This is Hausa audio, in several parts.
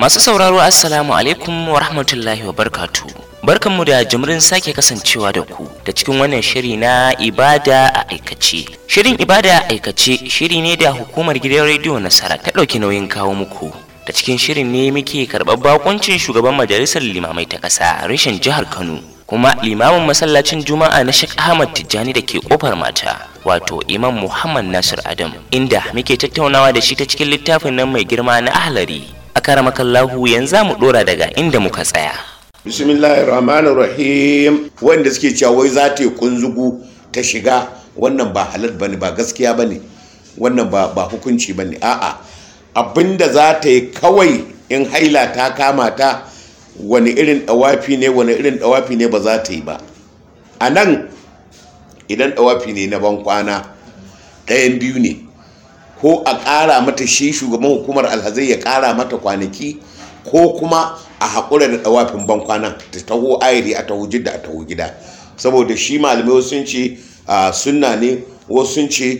Masu sauraro Assalamu alaikum wa rahmatullahi wa barkatu. Barkanmu da jimrin sake kasancewa da ku da cikin wannan shiri na ibada a aikace. Shirin ibada a aikace shiri ne da hukumar gidan rediyo Nasara ta ɗauki nauyin kawo muku. Da cikin shirin ne muke karɓar bakuncin shugaban majalisar limamai ta ƙasa reshen jihar Kano. kuma limamin masallacin juma'a na Sheikh Ahmad Tijjani da ke kofar mata wato Imam Muhammad Nasir Adam inda muke tattaunawa da shi ta cikin littafin nan mai girma na ahlari a karamakallahu yanzu mu dora daga inda muka tsaya bismillahir rahmanir rahim wanda suke cewa wai za ta yi kunzugu ta shiga wannan ba halal bane ba gaskiya bane wannan ba ba hukunci bane a'a abinda za ta yi kawai in haila ta kama ta wani irin dawafi ne wani irin dawafi ne ba za ta yi ba a nan idan dawafi ne na bankwana ɗayan biyu ne ko a ƙara mata shi shugaban hukumar alhazai ya ƙara mata kwanaki ko kuma a haƙura da dawafin bankwanan ta taho ayiri a taho jidda a taho gida saboda shi malamai wasu sun ce sunna ne wasu sun ce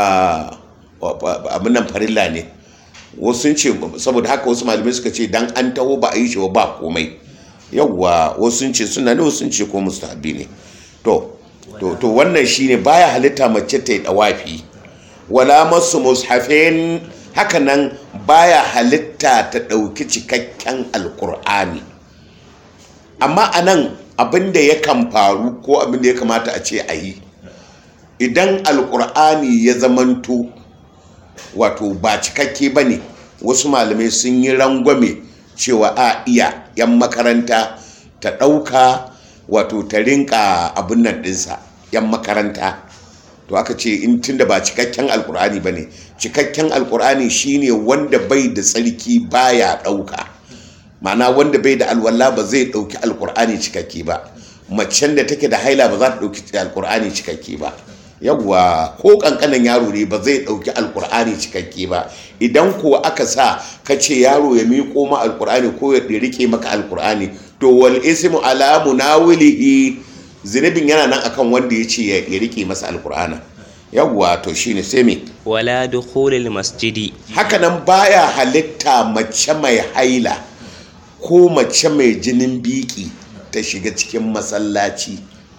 abin nan farilla ne wasu sun ce saboda haka wasu malamai suka ce dan an taho ba a yi shi ba komai yawwa wasu sun ce suna ne wasu sun ce ko mustahabi ne to to to wannan shine baya halitta mace ta yi dawafi wala masu mushafin haka nan baya halitta ta ɗauki cikakken alkur'ani amma a nan abinda yakan faru ko abinda ya kamata a ce a yi idan alkur'ani ya zamanto wato ba cikakke ba ne wasu malamai sun yi rangwame cewa a iya 'yan makaranta ta ɗauka wato ta rinka abin nan ɗinsa 'yan makaranta to aka ce in tunda ba cikakken alkur'ani ba ne cikakken alkur'ani shine wanda bai da tsarki baya ɗauka ma'ana wanda bai da alwala ba zai ɗauki alkur'ani cikakke ba macen da take da haila ba za ta ɗauki alkur'ani cikakke ba yawwa ko kankanin yaro ne ba zai dauki alkur'ani cikakke ba idan ko aka sa ka ce yaro ya miƙo ma alkur'ani ko ya rike maka alkur'ani to wal ismu ala munawilihi zinabin yana nan akan wanda ya ce ya rike masa alkur'ana yawwa to shine sai me wala dukhulil masjidi haka nan baya halitta mace mai haila ko mace mai jinin biki ta shiga cikin masallaci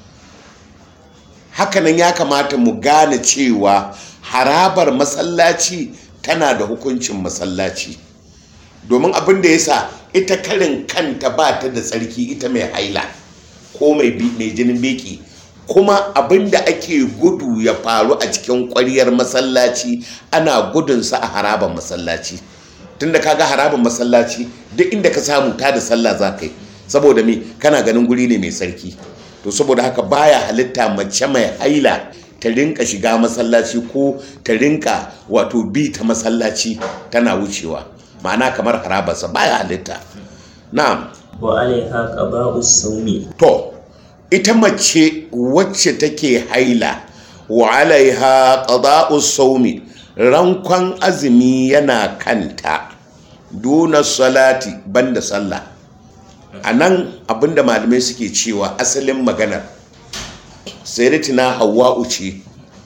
hakanan ya kamata mu gane cewa harabar masallaci tana da hukuncin masallaci domin abin da ya sa ita karin kanta ba ta da tsarki ita mai haila ko mai jinin beki kuma abin da ake gudu ya faru a cikin ƙwaryar masallaci ana gudunsa a harabar masallaci tunda kaga harabar masallaci duk inda ka samu ta da sallah za ka yi saboda me kana ganin guri ne mai sarki to saboda haka baya halitta mace mai haila ta rinka shiga masallaci ko ta rinka wato bi ta masallaci tana wucewa ma'ana kamar harabarsa baya halitta na'am wa alaiha qada'us sawmi to ita mace wacce take haila wa alaiha qada'us sawmi rankon azumi yana kanta duna salati banda sallah a nan abinda malamai suke cewa asalin maganar sayyidatina hawa'u ce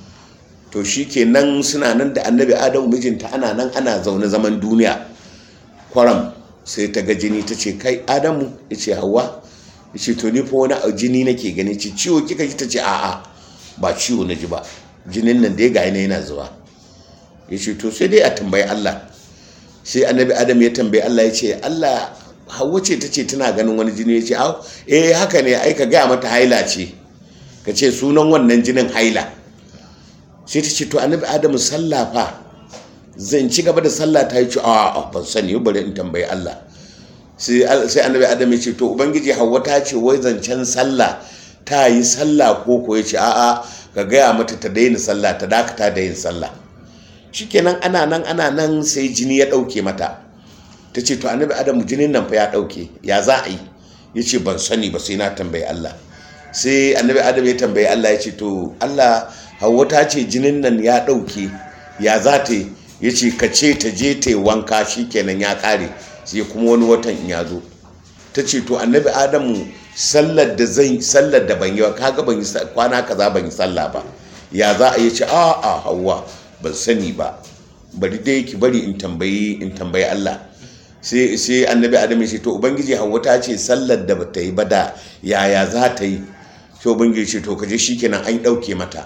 to shi nan suna nan da annabi adamu mijinta ana nan ana zaune zaman duniya kwaram sai ta ga jini ta ce kai adamu ya ce hawa ya ce to ni fa wani jini nake gani ce ciwo kika ji ta ce a'a ba ciwo na ji ba jinin nan dai ga yana zuwa ya ce to sai dai a tambayi allah sai annabi adam ya tambayi allah ya ce allah hawa ce ta ce tana ganin wani jini ya ce au eh haka ne ai ka gaya mata haila ce ka ce sunan wannan jinin haila sai ta ce to annabi adamu sallah fa zan ci gaba da sallah ta yi ce a ban sani bari in tambayi Allah sai annabi adamu ya ce to ubangiji hawa ta ce wai zancen sallah ta yi sallah ko ko ya ce a'a ka gaya mata ta daina sallah ta dakata da yin sallah shikenan ana nan ana nan sai jini ya dauke mata ta ce to annabi adamu jinin nan fa ya dauke ya za a yi ya ce ban sani ba sai na tambayi Allah sai annabi adamu ya tambayi Allah ya ce to Allah hawa ta ce jinin nan ya dauke ya za ta yi ya ce ka ce ta je ta yi wanka shi kenan ya kare sai kuma wani watan in ya zo ta ce to annabi adamu sallar da zai sallar da ban yi ba kaga ban yi kwana kaza ban yi sallah ba ya za a yi ce a a hawa ban sani ba bari dai ki bari in tambayi in tambayi Allah sai sai annabi adam ya ce to ubangiji hawa ta ce sallar da bata yi ba da yaya za ta yi sai ubangiji ce to kaje shikenan an dauke mata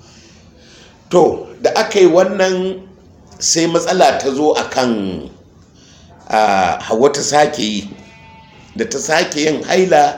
to da aka yi wannan sai matsala ta zo akan a hawa ta sake yi da ta sake yin haila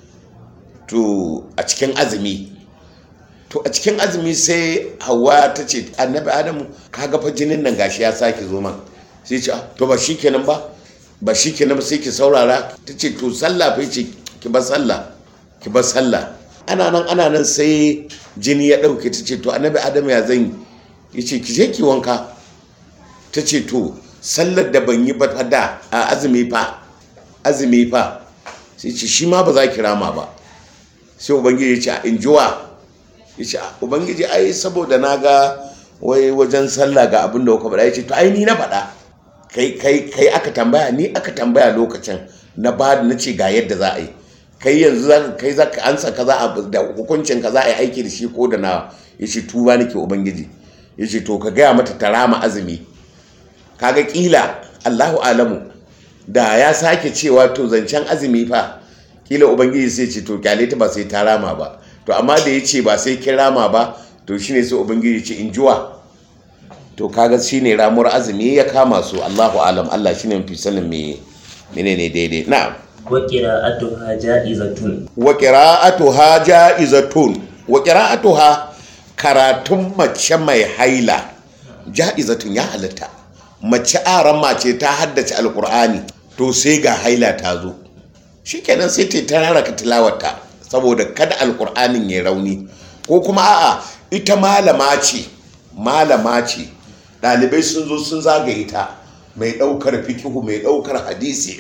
to a cikin azumi to a cikin azumi sai hawa ta ce annabi adamu kaga fa jinin nan gashi ya sake zo man sai ce to ba shi kenan ba ba shi kenan ba sai ki saurara ta ce to sallah fa ce ki bar sallah ki bar sallah ana nan ana nan sai jini ya dauke ta ce to annabi adamu ya zan yi ce ki je ki wanka ta ce to sallar da ban yi ba da a azumi fa azumi fa sai ce shi ma ba za ki rama ba sai ubangiji ya ce a injuwa ya ce ubangiji ai saboda na ga wai wajen sallah ga abin da kuka faɗa ya ce to ai ni na faɗa kai kai kai aka tambaya ni aka tambaya lokacin na ba na ce ga yadda za a yi kai yanzu za kai za ka ansa kaza a da hukuncin ka za a yi aiki da shi ko da na ya ce tuba nake ubangiji ya ce to ka gaya mata ta rama azumi kaga kila Allahu alamu da ya sake cewa to zancen azumi fa kila ubangiji sai ce to kyale ta ba sai ta rama ba to amma da ya ce ba sai kin rama ba to shine sai ubangiji ce in juwa to kaga shine ramuwar azumi ya kama su Allahu alam Allah shine mafi sanin me menene daidai na'am wa qira'atuha ja'izatun wa qira'atuha ja'izatun wa qira'atuha karatun mace mai haila ja'izatun ya halatta mace aran mace ta haddace alkur'ani to sai ga haila ta zo shikenan sai ta tarara ka tilawarta saboda kada alkur'anin ya rauni ko kuma a'a ita malama ce malama ce ɗalibai sun zo sun zagaye ta mai ɗaukar fikihu mai ɗaukar hadisi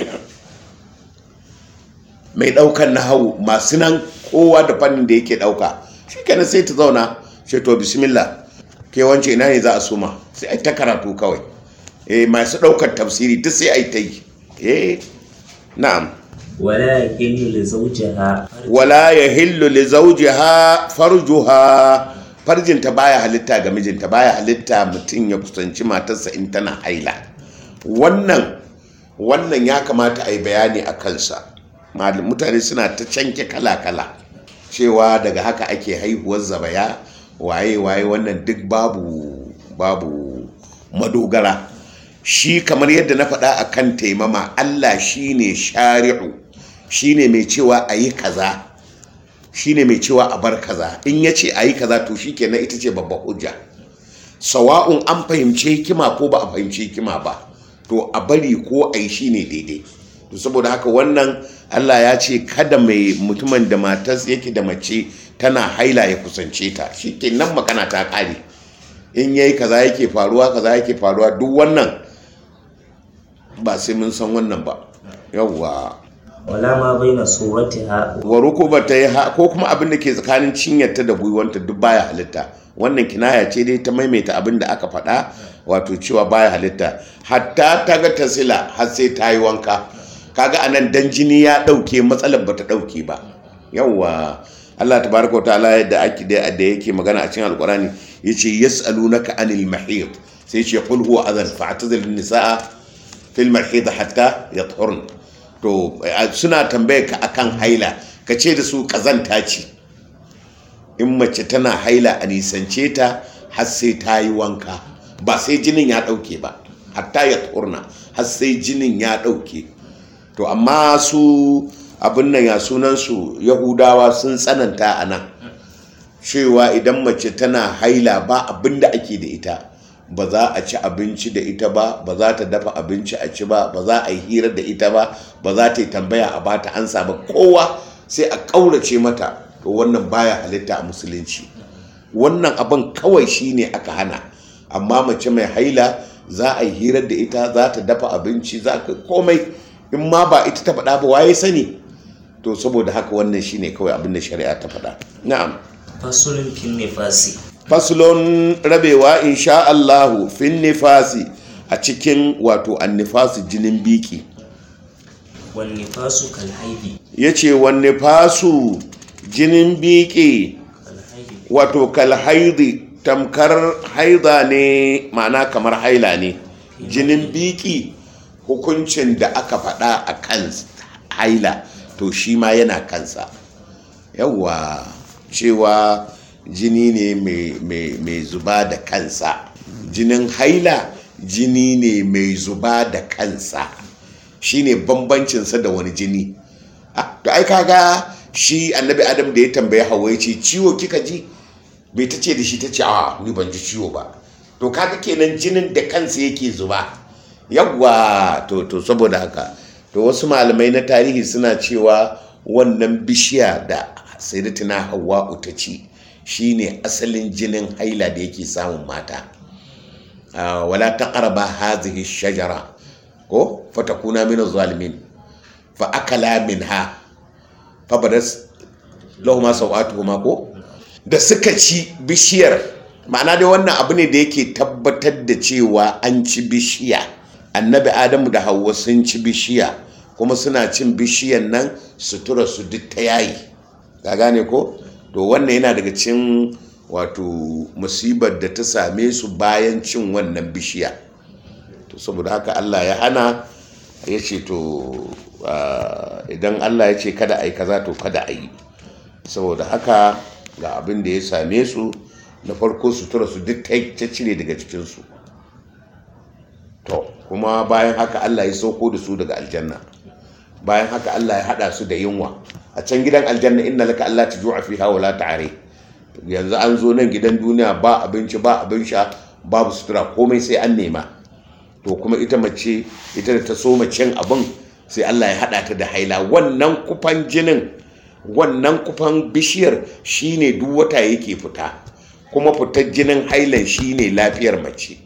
mai ɗaukar nahawu masu nan kowa da fannin da yake ɗauka shikenan sai ta zauna sai to bismillah ke wance ina ne za a suma sai ai ta karatu kawai eh masu ɗaukar tafsiri duk sai ai ta yi eh na'am wala yahillu li zawjiha wala yahillu li zawjiha farjuha farjinta baya halitta ga mijinta baya halitta mutum ya kusanci matarsa in tana haila wannan wannan ya kamata a yi bayani a kansa Mal- mutane suna ta canke kala-kala cewa daga haka ake haihuwar zabaya waye waye wannan duk babu babu madogara shi kamar yadda na faɗa a kan taimama allah shine shari'u shine mai cewa a yi kaza shine mai cewa a bar kaza in ya ce a yi kaza to shi kenan ita ce babban hujja sawa'un an fahimci hikima ko ba a fahimci hikima ba to a bari ko a yi shine daidai to saboda haka wannan allah ya ce kada mai mutumin da matas yake da mace tana haila ya kusance ta shi kenan magana ta kare in yayi kaza yake faruwa kaza yake faruwa duk wannan ba sai mun san wannan ba yawwa wala ma baina suratiha wa rukuba ta yi ha- ko kuma abin da ke tsakanin cinyarta da gwiwanta duk baya halitta wannan kinaya ce dai ta maimaita abin da aka faɗa wato cewa baya halitta hatta ta ga tasila har sai ta yi wanka kaga anan dan jini ya ɗauke matsalar bata ɗauke ba yawwa Allah tabaraka wa ta'ala yadda ake da da yake magana a cikin alqurani yace yas'alunaka anil mahid sai yace qul huwa adhan fa'tazilun nisaa fil mahid hatta yathurn to a- suna tambaye ka akan haila ka ce da su kazanta ce in mace tana haila a nisance ta har sai ta yi wanka ba sai jinin ya ɗauke ba hatta ya turna har sai jinin ya ɗauke to amma su abin nan ya sunansu yahudawa sun tsananta a nan cewa idan mace tana haila ba abin da ake da ita ba za a ci abinci da ita ba ba za ta dafa abinci a ci ba ba za a yi hira da ita ba ba za ta yi tambaya a bata ansa ba kowa sai a ƙaurace mata to wannan baya halitta a musulunci wannan abin kawai shine aka hana amma mace mai haila za a yi hirar da ita za ta dafa abinci za ka komai in ma ba ita ta faɗa ba waye sani to saboda haka wannan shine kawai abin da shari'a ta faɗa na'am fasulun kin nifasi faslon rabewa insha Allahu fin nifasi a cikin wato annifasi jinin biki wan nifasu kal haidi yace wan nifasu jinin biki kal haidi wato kal haidi tamkar haida ne ma'ana kamar haila ne jinin biki hukuncin da aka faɗa a kan haila to shi ma yana kansa yawwa cewa jini ne mai zuba da kansa jinin haila jini ne mai zuba da kansa shine bambancinsa da wani jini to ai kaga shi annabi adam da ya tambaye hawa ya ce ciwo kika ji bai ta ce da shi ta ce a ni ban ji ciwo ba to kaga kenan jinin da kansa yake zuba yawwa to to saboda haka to wasu malamai na tarihi suna cewa wannan bishiya da sayyidatina hawa'u ta ci shine asalin jinin haila da yake samun mata wala taqraba hadhihi shajara ko fatakuna min zalimin fa akala minha fa badas lahuma sawatuhuma ko da suka ci bishiyar ma'ana dai wannan abu ne da yake tabbatar da cewa an ci bishiya annabi adamu da hauwa sun ci bishiya kuma suna cin bishiyan nan sutura su duk ta yayi ka gane ko to wannan yana daga cin wato musibar da ta same su bayan cin wannan bishiya to saboda haka allah ya hana ya ce to idan allah ya ce kada a yi kaza to kada a yi saboda haka ga abin da ya same su na farko sutura su duk ta cire daga cikinsu to kuma bayan haka allah ya sauko da su daga aljanna bayan haka allah ya hada su da yunwa a can gidan aljanna inna laka allah ta ju'a fiha wa la ta'ari yanzu an zo nan gidan duniya ba abinci ba abin sha babu sutura komai sai an nema to kuma ita mace ita da ta so macen abin sai allah ya hada ta da haila wannan kufan jinin wannan kufan bishiyar shine duk wata yake fita kuma fitar jinin hailan shine lafiyar mace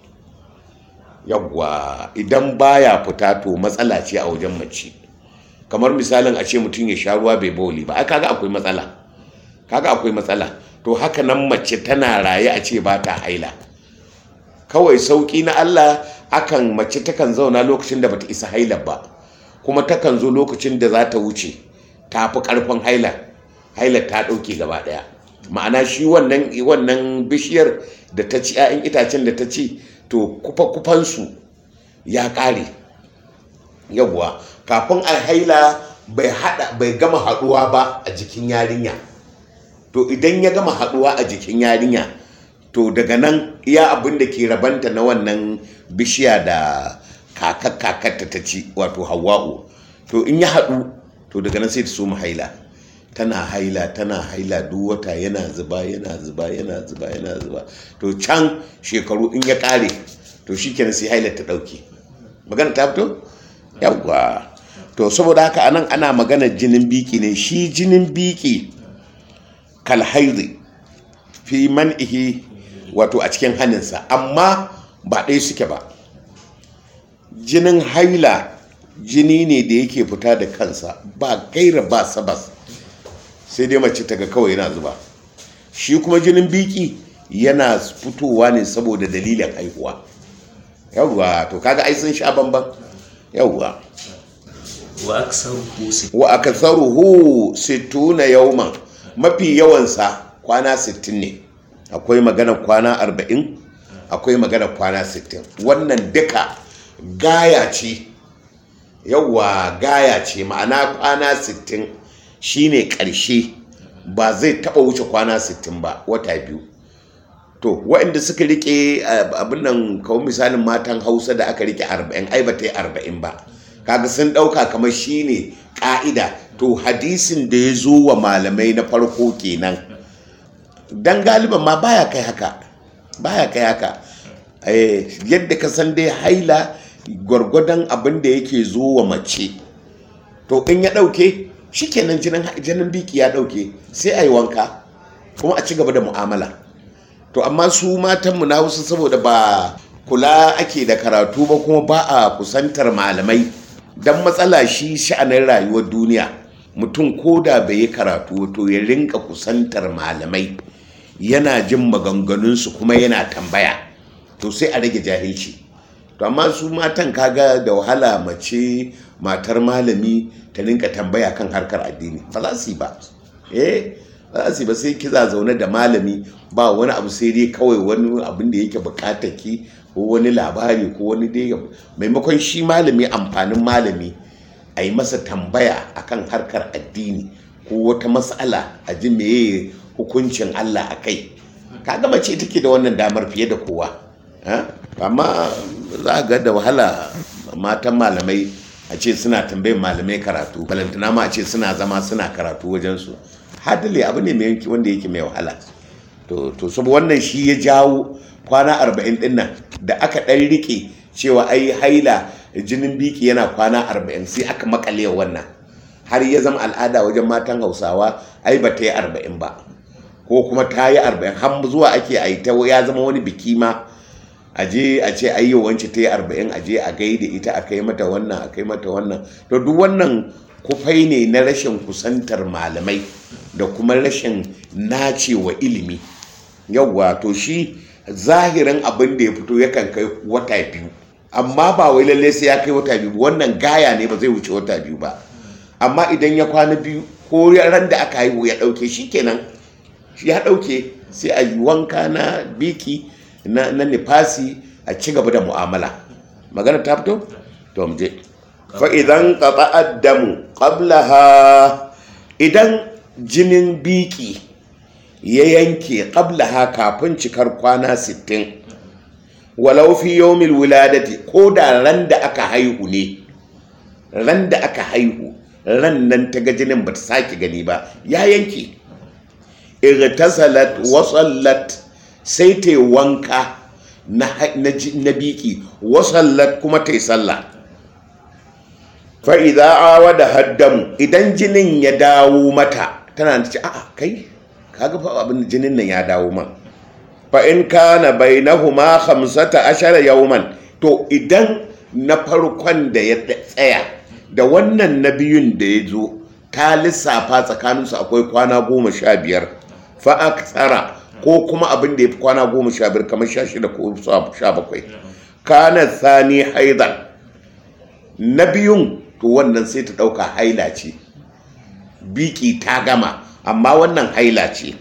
yawwa idan baya fita to matsala ce a wajen mace kamar misalin a ce mutum ya sha ruwa bai boli ba kaga akwai matsala kaga akwai matsala to haka nan mace tana raye a ce ba ta haila kawai sauki na Allah akan mace takan zauna lokacin da bata isa haila ba kuma takan zo lokacin da za ta wuce ta fi karfin haila haila ta ɗauke gaba ɗaya ma'ana shi wannan wannan bishiyar da ta ci 'ya'yan itacen da ta ci to kufa kufansu ya ƙare yawwa kafin a haila bai hada bai gama haduwa ba a jikin yarinya to idan ya gama haduwa a jikin yarinya to daga nan iya abin da ke rabanta na wannan bishiya da kakar kakarta ta ci wato hawa'u to in ya haɗu to daga nan sai ta so haila tana haila tana haila duk wata yana zuba yana zuba yana zuba yana zuba to can shekaru in ya ƙare to shi kenan sai haila ta ɗauke magana ta fito yawwa to saboda haka anan ana magana jinin biki ne shi jinin biki kalhaizi fi man'ihi wato a cikin hannunsa amma ba ɗaya suke ba jinin haila jini ne da yake fita da kansa ba gaira ba sabas sai dai mace ta ga kawai yana zuba shi kuma jinin biki yana fitowa ne saboda dalilin haihuwa yawwa to kaga ai sun sha bamban yawwa wa aksaruhu sittuna yawman mafi yawansa kwana 60 ne akwai magana kwana 40 akwai magana kwana 60 wannan duka gaya ce yawwa gaya ce ma'ana kwana 60 shine ƙarshe ba zai taɓa wuce kwana 60 ba wata biyu to waɗanda suka rike abin nan kawo misalin matan hausa da aka rike 40 ai ba ta yi 40 ba kaga sun ɗauka kamar shine ƙa'ida to hadisin da ya zo wa malamai na farko kenan dan galiban ma baya kai haka baya kai haka yadda ka san dai haila gwargwadon abin da yake zo wa mace to in ya ɗauke shikenan jinin biki ya ɗauke sai a yi wanka kuma a ci gaba da mu'amala to amma su matanmu na wasu saboda ba kula ake da karatu ba kuma ba a kusantar malamai don matsala shi sha'anin rayuwar duniya mutum ko da bai yi karatu to ya rinka kusantar malamai yana jin maganganunsu kuma yana tambaya to sai a rage jahilci to amma su matan kaga da wahala mace matar malami ta rinka tambaya kan harkar addini ba za su yi ba eh ba za su yi ba sai kiza zaune da malami ba wani abu sai dai kawai wani abin da yake bukatar ki ko wani labari ko wani dai maimakon shi malami amfanin malami a yi masa tambaya akan harkar addini ko wata matsala a ji meye hukuncin Allah a kai kaga mace take da wannan damar fiye da kowa amma za ga da wahala matan malamai a ce suna tambayin malamai karatu balantana ma a ce suna zama suna karatu wajensu hadali abu ne mai yanki wanda yake mai wahala to saboda wannan shi ya jawo kwana arba'in din nan da aka ɗan rike cewa ai haila jinin biki yana kwana arba'in sai aka makale wannan har ya zama al'ada wajen matan hausawa ai ba ta yi arba'in ba ko kuma ta yi arba'in har zuwa ake a ta ya zama wani biki ma a je a ce ai yau wance ta yi arba'in a je a gaida ita a kai mata wannan a kai mata wannan to duk wannan kufai ne na rashin kusantar malamai da kuma rashin nacewa ilimi yauwa to shi zahirin abin da ya fito yakan kai wata biyu amma ba wai lalle sai ya kai wata biyu wannan gaya ne ba zai wuce wata biyu ba amma idan ya kwana biyu ko ran da aka haihu ya dauke shi kenan shi ya dauke sai a yi wanka na biki na, na nifasi a ci gaba da mu'amala magana ta fito to mu je fa idan qata'a damu qablaha idan jinin biki ya yanke qablaha kafin cikar kwana 60 walau fi yawmil wuladati ko da ran da aka haihu ne ran da aka haihu ran nan ta ga jinin ba ta sake gani ba ya yanke irtasalat wa sallat sai ta wanka na, na, biki wa sallat kuma ta yi sallah fa idza awada haddamu idan jinin ya dawo mata tana ce a'a kai kaga fa abin jinin nan ya dawo man fa in kana bainahuma khamsata ashara yawman to idan na farkon da ya tsaya da wannan na biyun da ya zo ta lissafa tsakaninsu akwai kwana goma sha biyar fa aksara ko kuma abin da ya fi kwana goma sha biyar kamar sha shida ko sha bakwai kana sani haidan na biyun to wannan sai ta ɗauka haila ce biki ta gama amma wannan haila ce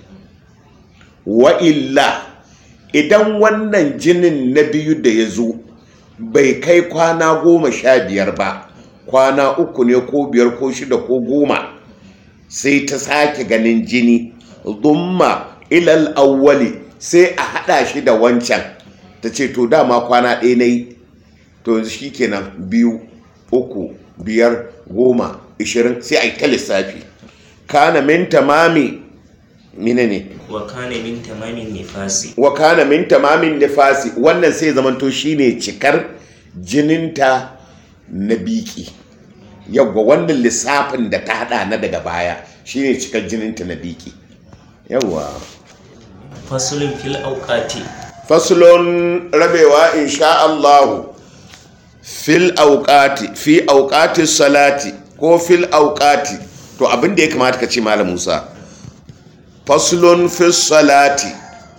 wa illa idan wannan jinin na biyu da ya zo bai kai kwana goma sha biyar ba kwana uku ne ko biyar ko shida ko goma sai ta sake ganin jini zumma ilal awwali sai a hada shi da wancan ta ce to dama kwana ɗaya na yi to yanzu shi kenan biyu uku biyar goma ishirin sai a yi ta lissafi kana min tamami mine ne wa kana min tamamin nifasi wa kana min tamamin nifasi wannan sai zamanto shine cikar jininta na biki yawwa wannan lissafin da ta hada na daga baya shine cikar jininta na biki yawwa fasulun fil auqati fasulun rabewa insha Allahu fil auqati fi auqati salati ko fil auqati to abin da ya kamata ka ce malam Musa fasulun fil salati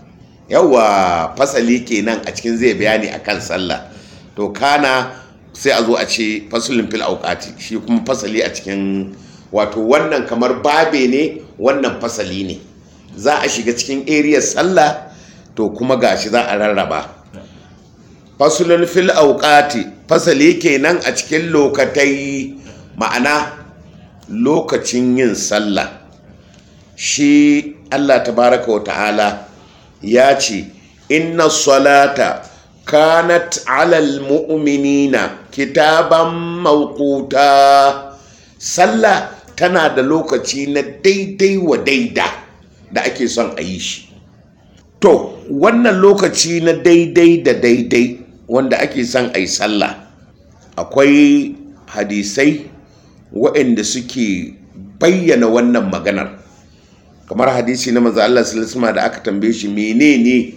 yawa fasali kenan a cikin zai bayani akan sallah to kana sai a zo a ce fasulun fil auqati shi kuma fasali a cikin wato wannan kamar babe ne wannan fasali ne za a shiga cikin area sallah to kuma gashi za a rarraba fasulun fil auqati fasali kenan a cikin lokatai ma'ana lokacin yin sallah shi Allah tabaraka wa ta'ala ya ce inna salata kanat alal mu'minina kitaban mawquta sallah tana da lokaci na daidai wa daida da ake son a yi shi to wannan lokaci na daidai da daidai wanda ake son a yi sallah akwai hadisai waɗanda suke bayyana wannan maganar kamar hadisi na manzo Allah sallallahu da aka tambaye shi menene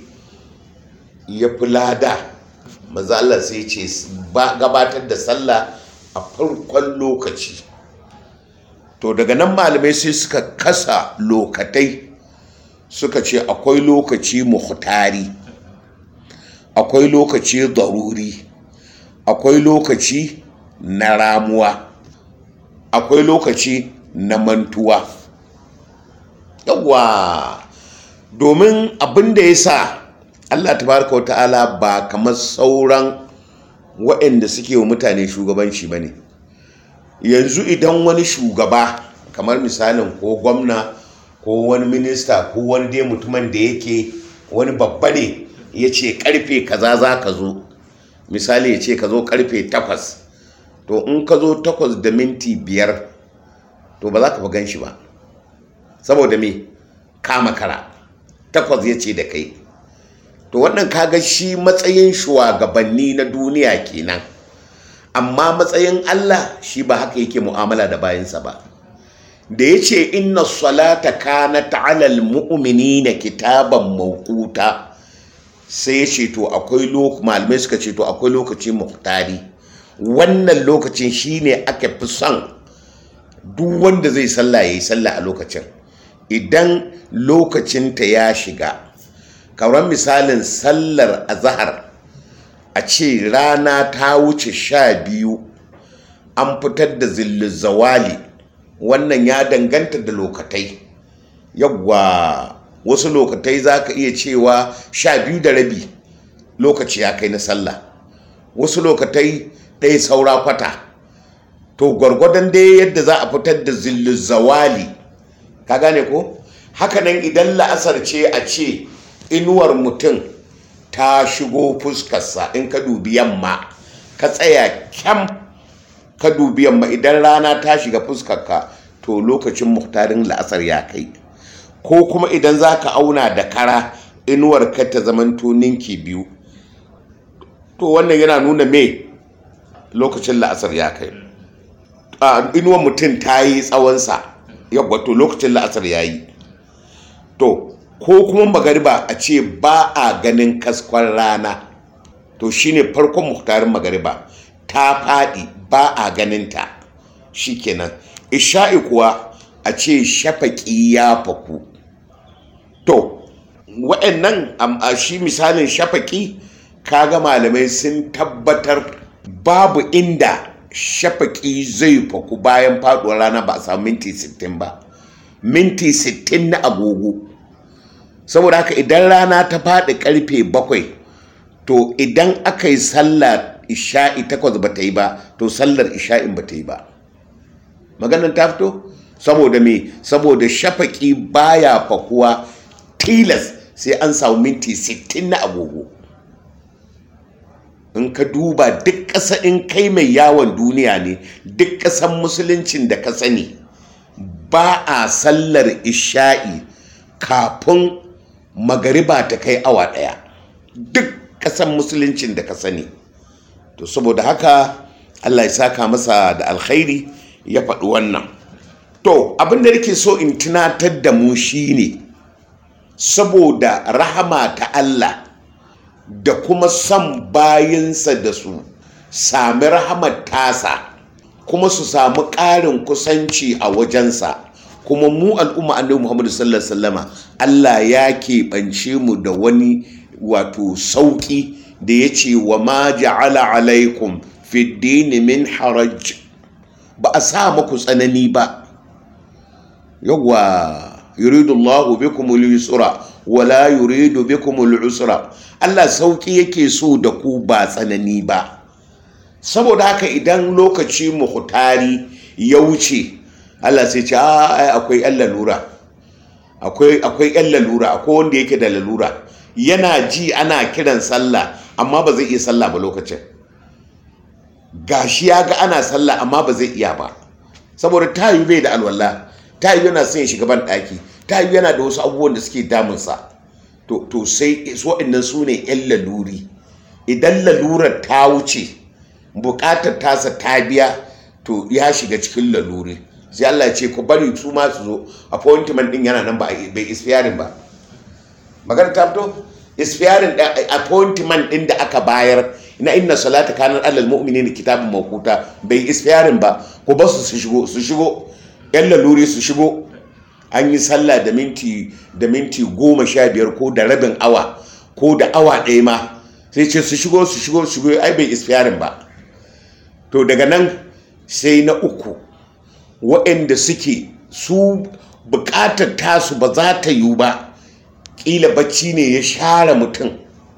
ya fi lada manzo Allah sai ce gabatar da sallah a farkon lokaci to daga nan malamai sai suka kasa lokatai suka ce akwai lokaci muhtari akwai lokaci daruri akwai lokaci na ramuwa akwai lokaci na mantuwa yawwa domin abin da ya sa Allah tabaraka wata'ala ba kamar sauran waɗanda suke wa mutane shugabanci ba ne yanzu idan wani shugaba kamar misalin ko gwamna ko wani minista ko wani dai mutumin da yake wani babba ne ya ce karfe kaza za ka zo misali ya ce ka zo karfe takwas to in ka zo takwas da minti biyar to ba za ka gan shi ba saboda me kama kara takwas ya ce da kai to wannan kaga shi matsayin shugabanni na duniya kenan amma matsayin Allah shi ba haka yake mu'amala da bayansa ba da ya ce inna salata kana ta'alal mu'minina kitaban mawquta sai ya ce to akwai lokaci malamai suka ce to akwai lokaci muhtari wannan lokacin shine aka fi son duk wanda zai sallah yayi sallah a lokacin idan lokacinta ya shiga kamar misalin sallar azahar a ce rana ta wuce sha biyu an fitar da zawali wannan ya danganta da lokatai yawwa wasu lokatai za ka iya cewa sha biyu da rabi lokaci ya kai na sallah wasu lokatai ɗaya saura kwata to gwargwadon dai yadda za a fitar da zawali ka gane ko hakanan idan la'asar ce a ce inuwar mutum ta shigo fuskarsa in ka dubi yamma ka tsaya kyam ka dubi yamma idan rana ta shiga fuskarka to lokacin muhtarin la'asar ya kai ko kuma idan za ka auna da kara inuwar ka ta zamanto ninki biyu to wannan yana nuna me lokacin la'asar ya kai inuwar mutum ta yi tsawonsa yawwa to lokacin la'asar ya yi to ko kuma magariba a ce ba a ganin kaskon rana to shine farkon muhtarin magariba ta faɗi ba a ganinta shikenan isha'i kuwa a ce shafaƙi ya faku to waɗannan a shi misalin shafaƙi kaga malamai sun tabbatar babu inda shafaƙi zai faku bayan faɗuwar rana ba a samu minti 60 ba minti 60 na agogo saboda haka idan rana ta faɗi ƙarfe bakwai to idan aka yi sallar isha'i takwas ba ta yi ba to sallar isha'in ba ta yi ba maganin ta fito saboda me saboda shafaƙi baya fakuwa tilas sai an samu minti 60 na agogo in ka duba duk ƙasa in kai mai yawon duniya ne duk ƙasan musuluncin da ka sani ba a sallar isha'i kafin magariba ta kai awa ɗaya duk ƙasan musuluncin da ka sani to saboda haka allah ya saka masa da alkhairi ya faɗi wannan to abin da nake so in tunatar da mu shine saboda rahama ta allah da kuma son bayinsa da su sami rahamar tasa kuma su samu ƙarin kusanci a wajensa kuma mu al'umma annabi Muhammadu sallallahu alaihi wasallama Allah ya keɓance mu da wani wato sauƙi da ya ce wa ma ja'ala alaikum fi dini min haraj ba a sa muku tsanani ba yawwa yuridu Allahu bikum al-yusra wa la yuridu bikum al-usra Allah sauƙi yake so da ku ba tsanani ba saboda haka idan lokaci muhtari ya wuce Allah sai ce ai akwai yan lalura akwai akwai yan lalura akwai wanda yake da lalura yana ji ana kiran sallah amma ba zai iya sallah ba lokacin gashi ya ga ana sallah amma ba zai iya ba saboda tayu bai da alwala tayu yana son ya shiga ban daki tayu yana da wasu abubuwan da suke damunsa to to sai waɗannan su ne yan laluri idan lalurar ta wuce bukatar tasa ta biya to ya shiga cikin laluri sai Allah ce ku bari su ma su zo appointment din yana nan ba bai isfiyarin ba magana ta fito isfiyarin da appointment din da aka bayar na inna salata kanar alal mu'minina kitabun mawquta bai isfiyarin ba ku ba su su shigo su shigo yan laluri su shigo an yi sallah da minti da minti goma sha biyar ko da rabin awa ko da awa ɗaya ma sai ce su shigo su shigo su shigo ai bai isfiyarin ba to daga nan sai na uku waɗanda suke su buƙatar tasu ba za ta yiwu ba ƙila bacci ne ya share mutum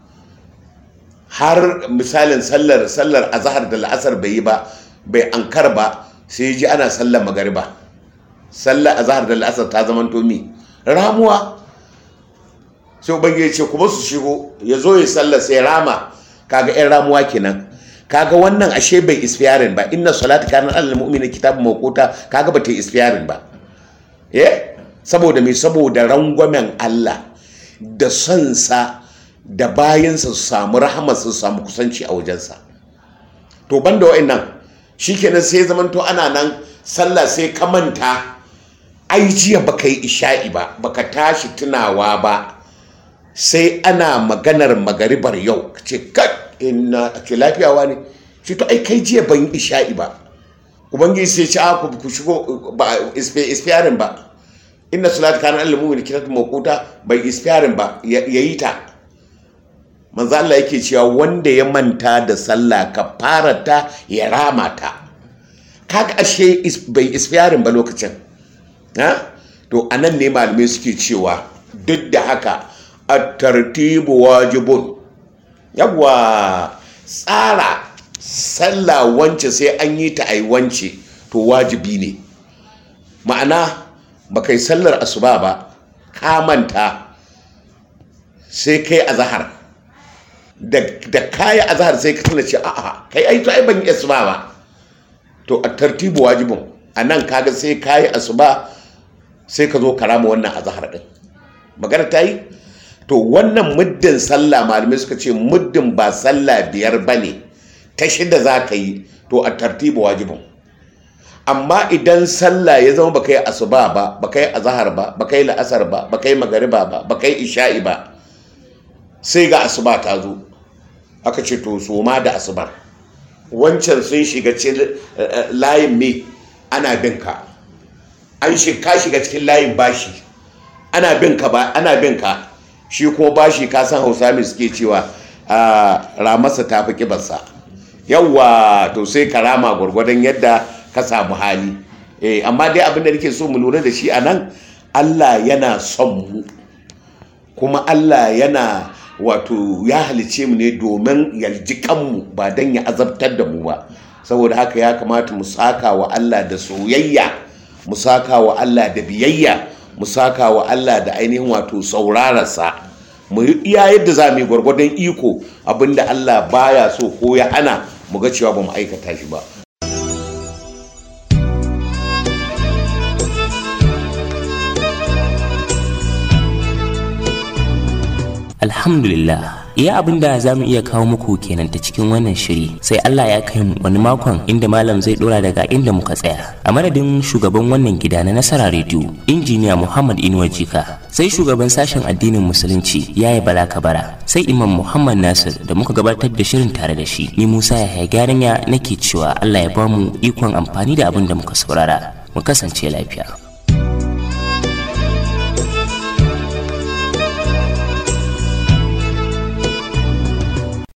har misalin sallar sallar azhar da la'asar bai yi ba bai ankar ba sai ji ana sallar magariba sallar azhar da la'asar ta zama mi ramuwa sai ubangiji ce kuma su shigo ya zo ya sallar sai rama kaga yan ramuwa kenan kaga wannan ashe bai isfiyarin ba inna salati kana alal mu'mini kitabun mawquta kaga ba ta isfiyarin ba eh saboda me saboda rangwamen Allah da son sa da bayansa su samu rahama su samu kusanci a wajensa to banda wa'annan shikenan sai zamanto ana nan sallah sai ka manta ai jiya baka yi isha'i ba baka tashi tunawa ba sai ana maganar magaribar yau ce kat inna ke lafiyawa ne shi to ai kai jiya ban yi isha'i ba ubangiji sai ci aku ku shigo ba isfiyarin ba inna salatu kana al mu'min kitab mawquta bai isfiyarin ba yayi ta manzo Allah yake cewa wanda ya manta da sallah ka fara ta ya rama ta kaga ashe bai isfiyarin ba lokacin ha to anan ne malamai suke cewa duk da haka at-tartibu wajibun yawwa tsara sallah wance sai an yi ta ai wance to wajibi ne ma'ana ba kai sallar asuba ba ka manta sai kai azahar da kayi azahar sai ka tana ce a'a kai ai to ai ban yi asuba ba to a tartibu wajibin a nan kaga sai kayi asuba sai ka zo karama wannan azahar din magana ta yi to wannan muddin sallah malamai suka ce muddin ba sallah biyar ba ne ta shida za ka yi to a tartibu wajibin amma idan sallah ya zama baka yi asuba ba baka yi azahar ba baka yi la'asar ba baka yi magariba ba baka yi isha'i ba sai ga asuba ta zo aka ce to su ma da asubar wancan sun shiga cikin layin me ana bin ka an ka shiga cikin layin bashi ana bin ka ba ana bin ka shi kuma bashi ka san hausa mai suke cewa ramasa ta fi kibarsa yawwa to sai ka rama gwargwadon yadda ka samu hali eh amma dai abin da nake so mu lura da shi a nan allah yana son mu kuma allah yana wato ya halice mu ne domin yalji kanmu ba don ya azabtar da mu ba saboda haka ya kamata mu saka wa allah da soyayya mu saka wa allah da biyayya mu saka wa allah da ainihin wato saurararsa mu yi iya yadda za mu yi gwargwadon iko abinda allah baya so ko ya hana mu ga cewa ba mu aikata shi ba alhamdulillah iya abin da za mu iya kawo muku kenan ta cikin wannan shiri sai Allah ya kai mu wani makon inda malam zai dora daga inda muka tsaya a madadin shugaban wannan gida na nasara rediyo injiniya muhammad inuwa jika sai shugaban sashen addinin musulunci yaya bala kabara sai imam muhammad nasir da muka gabatar da shirin tare da shi ni musa ya gyaranya nake cewa Allah ya bamu ikon amfani da abin da muka saurara mu kasance lafiya